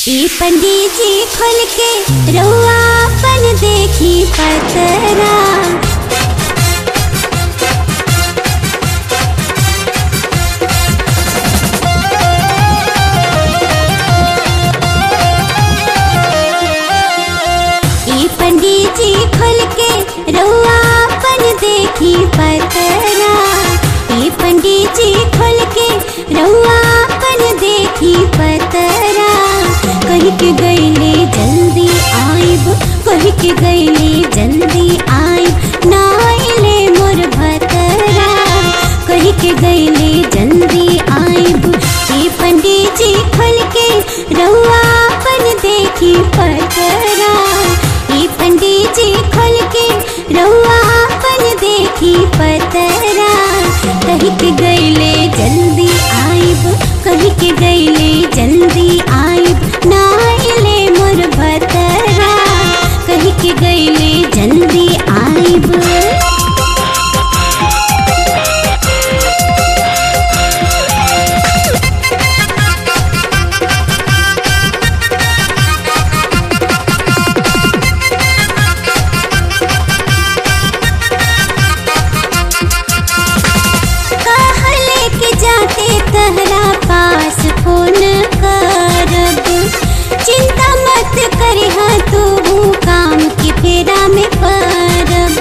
ई पंडित जी खोल के रउआ अपन देखी पतरा ई पंडित जी खोल के रउआ अपन देखी पतरा ई पंडित जी खोल के रउआ अपन देखी पतरा कह के गईले जल्दी आइब कह के गईले जल्दी आइब ना आइले मोर भतरा कह के गईले जल्दी आइब ई पंडित जी खोल के रउआ अपन देखी पतरा ई पंडित जी खोल के रउआ अपन देखी पतरा कह के गईले जल्दी आइब कह के गईले जल्दी आइब ना आइले मोर भतरा कह के गईले जल्दी आइब कहाँ लेके जाते तहरा पास फोन करब चिंता मत करिह तू काम की फेरा में पड़ब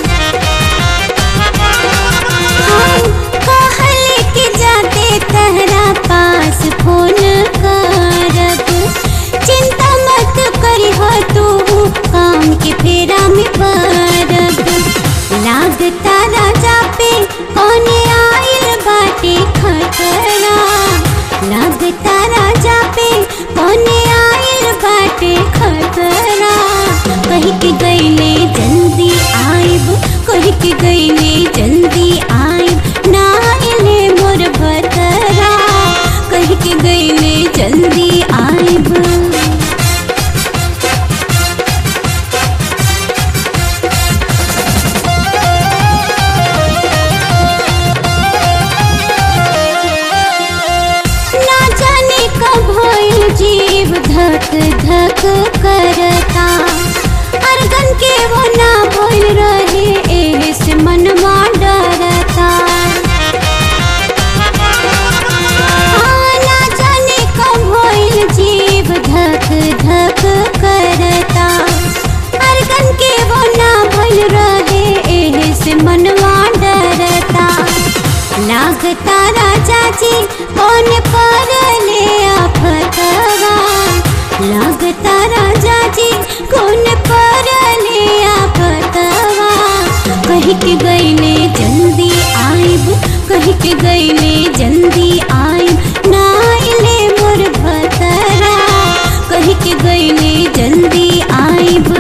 हम कहाँ लेके जाते तहरा पास फोन करब चिंता मत करिह तू काम की फेरा में पड़ब लागता राजा पे कौने आइल बाटे खतरा लागता राजा पे कौने आइल बाटे खतरा कह के गईले जल्दी आइब कह के गईले जल्दी आइब ना आइले मोर भतरा कह के गईले जल्दी आइब ना जाने कब होइल जीव धक धक करता अरगन के वो ना भइल रहे एहे से मनवा डरता हाँ, ना जाने कब होइल जीव धक धक करता अरगन के वो ना भइल रहे एहे से मनवा डरता लागता राजा जी कौन पर ले आफतवा लागता राजा जी कौन पर ले आफतवा कह के गईले जल्दी आइब कह के गईले जल्दी आइब ना आइले मोर भतरा कह के गईले जल्दी आइब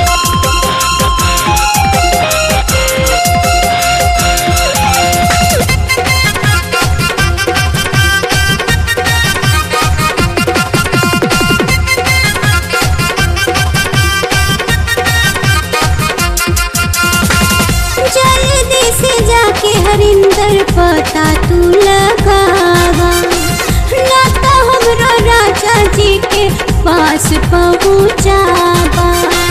जल्दी से जाके हरिंदर पता तू लगावा ना तो हमरो राजा जी के पास पहुँचावा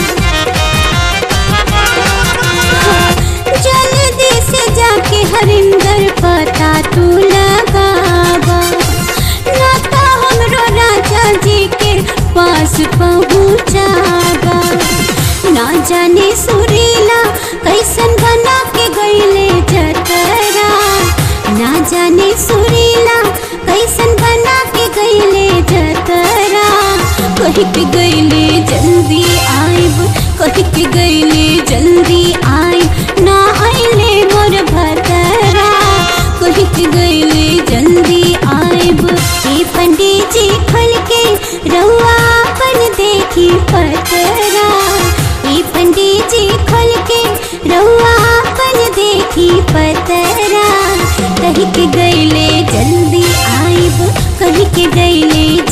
जल्दी से जाके हरिंदर पता तू लगावा ना तो हमरो राजा जी के पास पहुँचावा ना जाने सुरीला कैसन बना के गईले जतरा ना जाने सुरीला कैसन बना के गईले जतरा कह के गईले जल्दी आइब कह के गईले जल्दी आइब ना आइले मोर भतरा कह के गईले जल्दी आइब ए पंडित जी खोल के रउआ अपन देखी पतरा ई पंडित जी खोल के रउआ अपन देखी पतरा कह के गईले जल्दी आइब कह के गईले